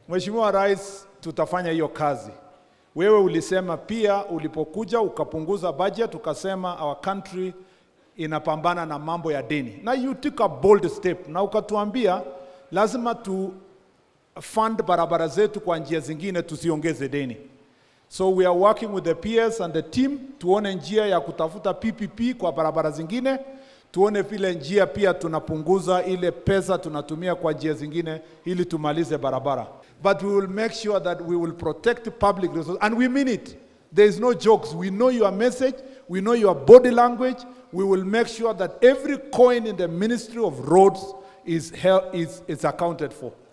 Mheshimiwa Rais, tutafanya hiyo kazi. Wewe ulisema pia ulipokuja ukapunguza budget, ukasema our country inapambana na mambo ya deni, na you took a bold step, na ukatuambia lazima tu fund barabara zetu kwa njia zingine, tusiongeze deni. So we are working with the peers and the team tuone njia ya kutafuta PPP kwa barabara zingine, tuone vile njia pia tunapunguza ile pesa tunatumia kwa njia zingine ili tumalize barabara. But we will make sure that we will protect public resources and we mean it. There is no jokes. We know your message, we know your body language. We will make sure that every coin in the Ministry of Roads is, hel- is, is accounted for.